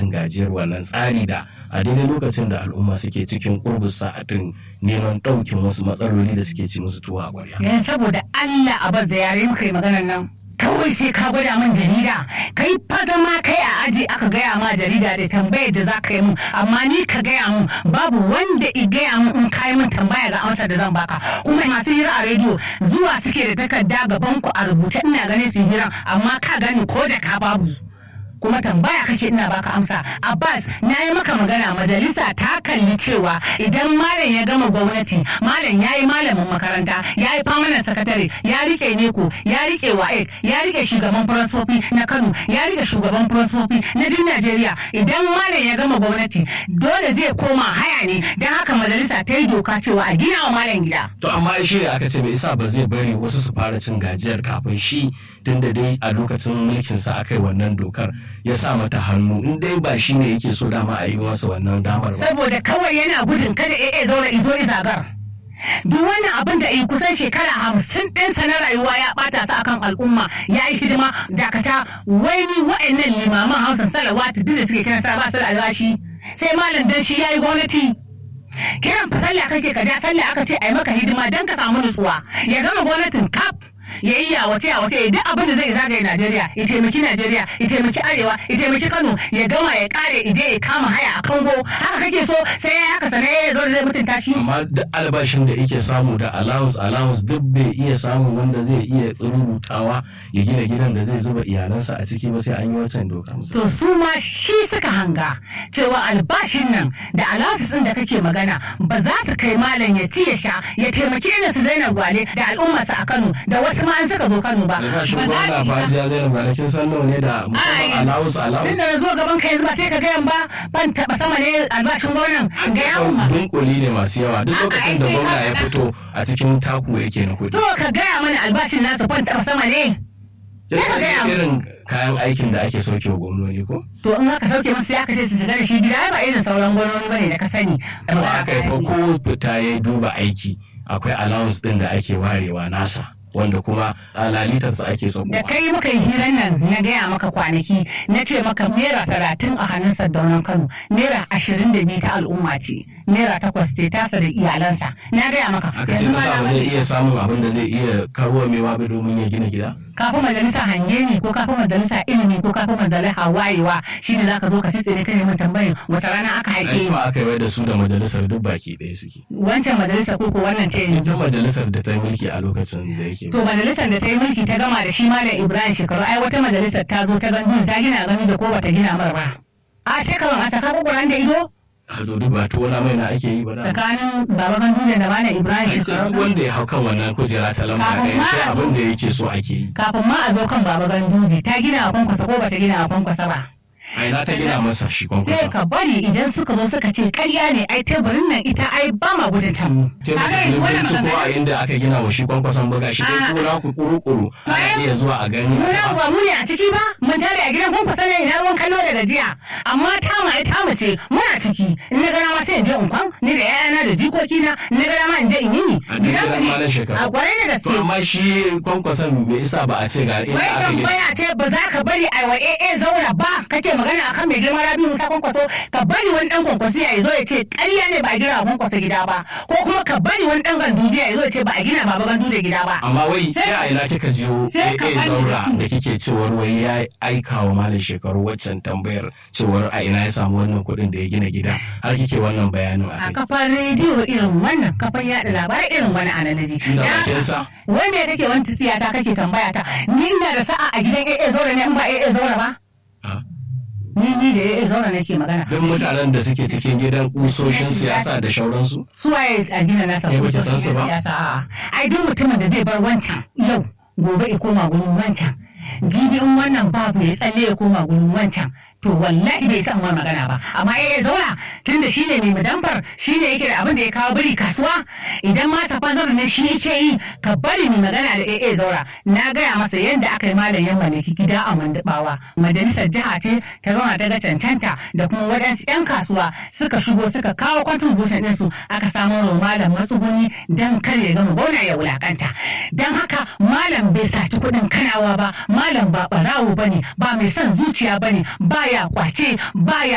gajiyar wannan tsari da a daidai lokacin da al'umma suke cikin kurbus sa'atin neman ɗaukin wasu matsaloli da suke ci musu tuwa a ƙwarya. Yan saboda Allah a bas da yare muka yi maganar nan. Kawai sai ka gwada min jarida, kai fata ma kai a aji aka gaya ma jarida da tambayar da za ka yi min, amma ni ka gaya min babu wanda i gaya min in ka yi min tambaya ga amsar da zan baka. Kuma masu hira a rediyo zuwa suke da takarda gaban ku a rubuce ina ganin su hiran, amma ka gani ko da ka babu. kuma tambaya kake ina baka amsa abbas na yi maka magana majalisa ta kalli cewa idan malam ya gama gwamnati malam ya yi malamin makaranta ya yi famanan sakatare ya rike neko ya rike wa'ek ya rike shugaban firansofi na kano ya rike shugaban firansofi na duk najeriya idan malam ya gama gwamnati dole zai koma haya ne don haka majalisa ta yi doka cewa a gina wa malam gida To amma shi da aka ce bai isa ba zai bari wasu su fara cin gajiyar kafin shi tun da dai a lokacin mulkinsa aka yi wannan dokar ya sa mata hannu in dai ba shi ne yake so dama a yi masa wannan damar ba. saboda kawai yana gudun kada AA zauna izo izagar. Duk wannan abin da yi kusan shekara hamsin ɗinsa na rayuwa ya ɓata su akan al'umma ya yi hidima dakata wai ni wa'annan limaman hausan salawatu duk da suke kiran sa ba su da albashi sai malam dan shi ya yi gwamnati. Kiran fa sallah kake ka ja sallah aka ce a yi maka hidima don ka samu nutsuwa ya gama gwamnatin kaf ya yi yawace yawace ya duk abin da zai zagaye Najeriya ya taimaki Najeriya ya taimaki Arewa ya taimaki Kano ya gama ya kare ije ya kama haya a Kango haka kake so sai ya haka sane ya zo da zai mutunta shi Amma duk albashin da yake samu da allowance allowance duk bai iya samun wanda zai iya tsirutawa ya gina gidan da zai zuba iyalansa a ciki ba sai an yi wancan doka. to su ma shi suka hanga cewa albashin nan da alawasis din da kake magana ba za su kai malam ya ci ya sha ya taimaki irin su Zainab Gwale da al'ummarsa a Kano da wasu ma an suka zo Kano ba Albashin ba za gwamna su fa isa jiya zai ba kin san nawa ne da Ai, musamman allowance allowance. tun da na zo gaban ka yanzu ba sai ka gayan ba ban taɓa sama ne albashin gwamnan ga yawon ma dunkuli ne masu yawa duk A'a, lokacin ai da sai gwamna ka ya faɗa. fito a cikin taku yake na kuɗi. To ka gaya mana albashin nasa ban taɓa sama ne. Sai ka gaya mu. irin kayan aikin da ake sauke wa gwamnoni ko? To in aka sauke musu sai aka ce su shiga da shi gida ai ba irin sauran gwamnati bane da ka sani. To aka yi fa ko fita ya duba aiki akwai allowance din da ake warewa nasa wanda kuma a lalitarsa ake so Da kai muka yi hirar nan na gaya maka kwanaki na ce maka naira talatin a hannun sardaunan Kano naira ashirin da biyu ta al'umma ce naira takwas ce tasa da iyalansa na gaya maka. aka ce masa ba zai iya samun abin da zai iya karuwa mai wabe domin ya gina gida? kafin majalisa hange ne ko kafin majalisa ilimi ko kafin majalisa wayewa shi ne zaka zo ka ci tsire kai mun tambayin wata rana aka haike Ai ni ba aka yi da su da majalisar duk baki ɗaya suke. wancan majalisa ko ko wannan ta yanzu Ita majalisar da ta yi mulki a lokacin da yake. To majalisar da ta yi mulki ta gama da shi Malam Ibrahim shekaru ai wata majalisar ta zo ta gandu ta gina gani da ko bata gina mar ba. A sai ka a saka kukuran da ido A duk ba tona mai na ake yi ba da. tsakanin Baba Ganduje da Malam Ibrahim Ai, shekaru. duk wanda ya hau kan wannan kujera ta lamba Kafin ɗaya ma sai a zo- abin da yake so ake yi. Kafin ma a zo kan Baba Ganduje ta gina a kwankwasa ko bata gina a kwankwasa ba. Ai na ta gina masa shi Sai kwankwason. ka bari idan suka zo suka ce karya ne ai teburin nan ita ai ba ma gudun ta mu. Ke da Kaga shi yanzu wannan binciko a magana- inda aka gina wa shi kwankwason buga shi dai Ah. kuna ku kuru-kuru ana Bayan- iya zuwa a gani. Mu nan ba mu ne a ciki ba, mun tare a gidan kwankwasa ne ina ruwan kallo da gajiya. Amma ta ma ai ta mace muna ciki. In na gara ma sai in je in kwan, ni da yayana da jikokina, in na gara ma in je in yi ni. A duk gidan malam shekaru. A kwarai da To gaske. amma shi kwankwason me isa ba a ce ga inda Wai aka gina. tambaya ce ba za ka bari a wa AA zaura ba kake magana akan mai girma Rabi Musa kwankwaso ka bari wani dan kwankwasi ya zo ya ce ƙarya ne ba a gina wa kwankwaso gida ba ko kuma ka bari wani dan ganduje ya zo ya ce ba a gina baba ganduje gida ba. Amma wai Sai- ya ina kika jiyo sai ka AA bani zaura da su. da kike cewar wai ya aika wa malam shekaru waccan tambayar cewar a ina ya samu wannan kuɗin da ya gina gida har kike wannan bayanin a a kai. kafar rediyo irin wannan kafar yaɗa labarai irin wani analaji. Inda bakinsa. Wanda ya kake wani tsiya ta kake tambaya ta ni ina da sa'a a gidan AA zaura ne in ba AA zaura ba. Ah. Ni ni da AA zaura nake magana. Duk mutanen da suke cikin gidan kusoshin siyasa da shauransu. Su waye a gina nasa Eh, ko bata su san su ba? siyasa a'a. Ai duk mutumin da zai bar wancan yau gobe ya koma gurin wancan. Jibi in wannan babu ya tsalle ya koma gurin wancan. To wallahi bai san ma magana ba amma AA zaura tunda shine mai madambar shine yake da abin da ya kawo biri kasuwa idan ma safazar ne shi yake yi ka bari mai magana da AA zaura na gaya masa yadda aka yi malam yan malaki gida a mandabawa majalisar jiha ce ta zauna ta ga cancanta da kuma waɗansu 'yan kasuwa suka shigo suka kawo contribution ɗinsu aka samo wa malam matsuguni don kar ya gama gona ya wulakanta don haka malam bai saci kuɗin kanawa ba malam ba ɓarawo ba ne ba mai son zuciya ba ne ba ya kwace ba ya